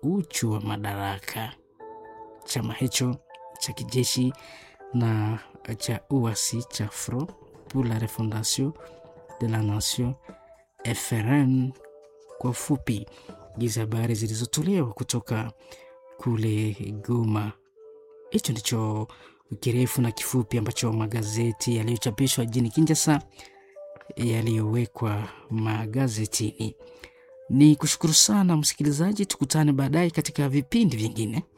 uchu wa madaraka. Chama hicho cha kijeshi na cha uasi cha Front pour la Refondation de la Nation FRN kwa ufupi. Hizi habari zilizotolewa kutoka kule Goma. Hicho ndicho kirefu na kifupi ambacho magazeti yaliyochapishwa jijini Kinshasa yaliyowekwa magazetini. Ni kushukuru sana msikilizaji, tukutane baadaye katika vipindi vingine.